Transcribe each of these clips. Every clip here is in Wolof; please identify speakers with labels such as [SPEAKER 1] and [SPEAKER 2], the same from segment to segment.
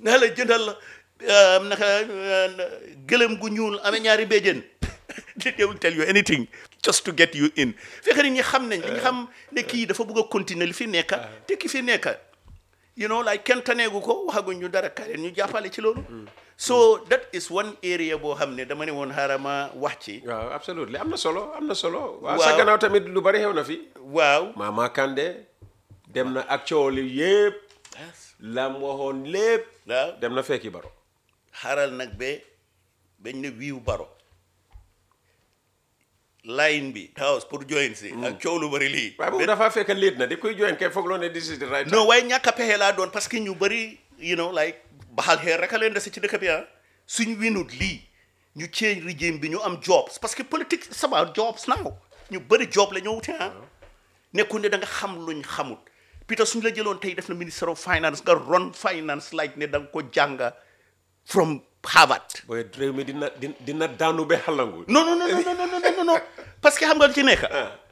[SPEAKER 1] naa la jëndal la uh, naka uh, gëlëm gu ñuul amee ñaari béjjén they will tell you anything just to get you in fekk nit ñi xam nañ li ñu xam ne kii dafa bëgg a continuer li fi nekka te ki fi nekka you know like kenn taneegu ko waxaguñ ñu dara kaleen ñu jàppale ci loolu so that is one area boo xam ne dama ne woon xaaral ma wax ci
[SPEAKER 2] waaw absolutely am na solo am na solo waaw
[SPEAKER 1] Waaw.
[SPEAKER 2] sa gannaaw tamit lu bari xew na fi
[SPEAKER 1] waaw
[SPEAKER 2] Mama Kandeh dem na ak coow li yëpp lam waxoon lépp
[SPEAKER 1] waaw
[SPEAKER 2] dem na fekki baro
[SPEAKER 1] xaaral nag ba bañ ne wiiw baro line bi house pour join si ak coow lu bari lii
[SPEAKER 2] waaye boobu dafa fekk léet na di koy join kay foog loo ne this is the right
[SPEAKER 1] non waaye ñàkk a pexe laa doon parce que ñu bëri you know like baxal xeer rek a leen dese ci dëkk bi ah suñ winut lii ñu change régime bi ñu am jobs parce que politique it's about jobs now ñu bëri job la ñoo wute ah nekkul ne da nga xam luñ xamut Peter suñ la jëloon tey def na minister of finance nga run finance like ne da nga ko jànga from Harvard
[SPEAKER 2] booy réew mi dina dina dina daanu ba xalangu
[SPEAKER 1] non non non non non non non non parce que xam nga lu ci nekk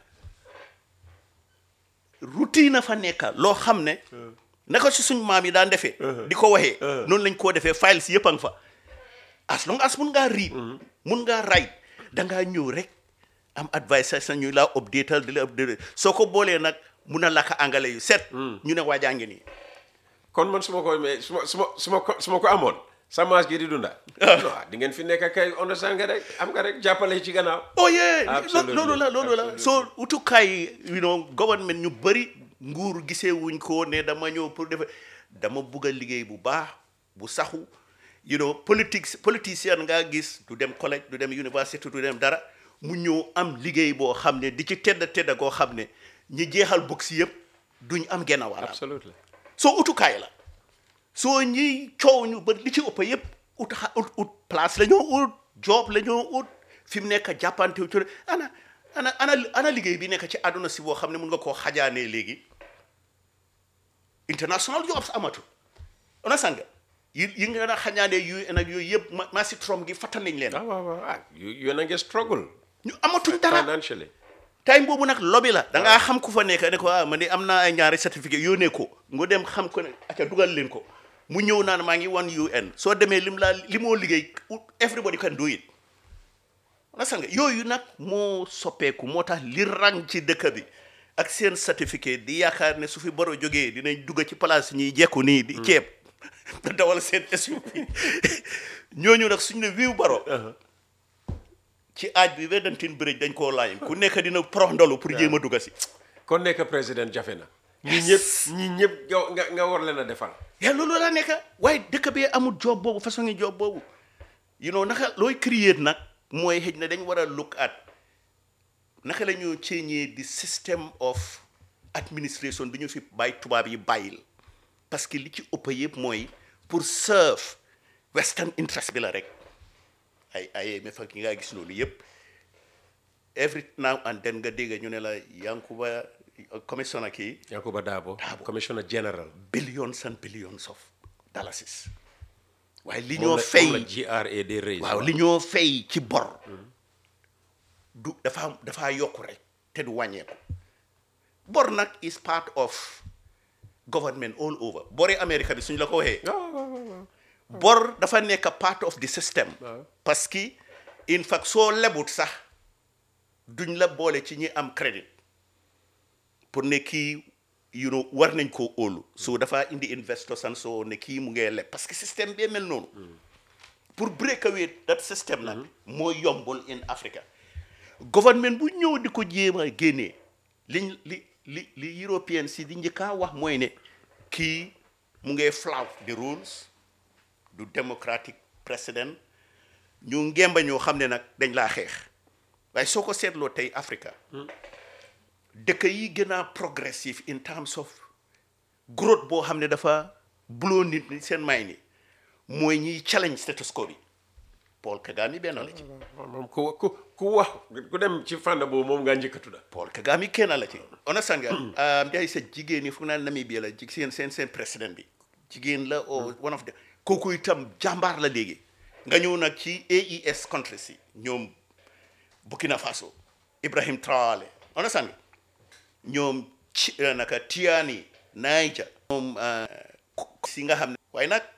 [SPEAKER 1] routine a fa nekka loo xam ne naka si suñ maam yi daan defee di ko waxee noonu lañ koo defee files yëpp a nga fa as long as mun ngaa read mun ngaa write da ngaa ñëw rek am advice sa ñu laa updatal di la update soo ko boolee nag mun a lakk anglais yu set ñu ne waajaa ngi nii
[SPEAKER 2] kon man su ma ko mais su ma su ma su ma ko su ma ko amoon sa maas gi di dunda non di ngeen fi nekk kay understand nga rek am nga rek jàppale ci gannaaw
[SPEAKER 1] oh yeah
[SPEAKER 2] Absolutely.
[SPEAKER 1] loolu la loolu la
[SPEAKER 2] Absolutely.
[SPEAKER 1] soo utukaay you know government ñu bëri nguur gisee wuñ ko ne dama ñëw pour def dama bugg a liggéey bu baax bu saxu you know politique politicien ngaa gis du dem collège du dem université du dem dara mu ñëw am liggéey boo xam ne di ci tedda tedda koo xam ne ñi jeexal box yëpp duñ am genn wàll
[SPEAKER 2] absolutely
[SPEAKER 1] soo utukaay la soo ñiy coow ñu ba li ci ëpp yëpp ut xa- ut ut place la ñoo ut job la ñoo ut fi mu nekk jàppante wu ci ana ana ana ana liggéey bi nekk ci àdduna si boo xam ne mun nga koo xajaanee léegi international jobs amatul ona sanga yi yi nga na xajaanee UN ak yooyu yëpp ma maa si Trump gi fàttal nañ leen
[SPEAKER 2] ah waaw waaw ah you yéen a ngi struggle
[SPEAKER 1] ñu amatuñ dara
[SPEAKER 2] financially
[SPEAKER 1] time boobu nag lobby la da ngaa xam ku fa nekk ne ko ah man de am naa ay ñaari certificat yónnee ko nga dem xam ko ne aca dugal leen ko mu ñëw naan maa ngi wan UN soo demee lim laa li moo liggéey everybody can do it na nga yooyu nag moo soppeeku moo tax li rang ci dëkk bi ak seen certificat di yaakaar ne su fi boro jógee dinañ dugg ci place ñiy jekku nii di ceeb da dawal seen SUV ñooñu nag suñ ne wiiw baro ci aaj bi Wedantin Bridge dañ koo laaj ku nekk dina prox ndolu pour jéem a dugg si
[SPEAKER 2] kon nekk président jafe na ñi ñëpp ñi ñëpp nga nga nga war leen a defal
[SPEAKER 1] yaa loolu laa nekk waaye dëkk bi amul job boobu façon ngi job boobu you know naka looy create nag mooy xëj na dañ war a look at naka la ñu change the system of administration bi ñu fi bàyyi tubaab yi bàyyil parce que li ci ëpp yëpp mooy pour serve western interest bi la rek ay ay mais fa ki nga gis loolu yëpp every now and then nga dégg ñu ne la Yankuba commissioner kii
[SPEAKER 2] Yankuba Dabo
[SPEAKER 1] Dabo.
[SPEAKER 2] commissioner general
[SPEAKER 1] billions and billions of dollars waaye li
[SPEAKER 2] moom
[SPEAKER 1] ñoo
[SPEAKER 2] la
[SPEAKER 1] fay
[SPEAKER 2] moom la GRA day raise
[SPEAKER 1] waaw li ñoo fay ci bor du dafa dafa yokku rek te du wàññeeku bor nag is part of government all over bori America bi suñ la ko waxee
[SPEAKER 2] waaw waaw waaw waaw.
[SPEAKER 1] bor dafa nekk part of the system
[SPEAKER 2] Waaw.
[SPEAKER 1] parce que in fact soo lebut sax duñ la boole ci ñi am crédit pour ne kii you know war nañ koo óolu so dafa indi investors and so ne kii mu ngee leb parce que système bee mel noonu pour break away that system nag moo yombul in Africa government bu ñëw di ko jéem a génnee liñ li li li European si di njëkkaa wax mooy ne kii mu ngee flout the rules du democratic president ñu ngemba ñoo xam ne nag dañ laa xeex waaye soo ko seetloo tey Africa dëkk yi gën a progressive in terms of growth boo xam ne dafa blow nit ñi seen may ni mooy ñiy challenge status quo bi Paul Kagame benn la ci
[SPEAKER 2] moom ku ku ku wax ku dem ci fànn boobu moom ngaa njëkk a tudda
[SPEAKER 1] Paul Kagame kenn la ci understand nga day sa jigéen ñi fu naa Namibia la ji seen seen seen président bi jigéen la o one of the kooku itam jàmbaar la léegi nga ñëw nag ci AES countries yi ñoom Burkina Faso Ibrahim Traoré understand nga ñoom ci naka Tiani Niger ñoom si nga xam ne waaye nag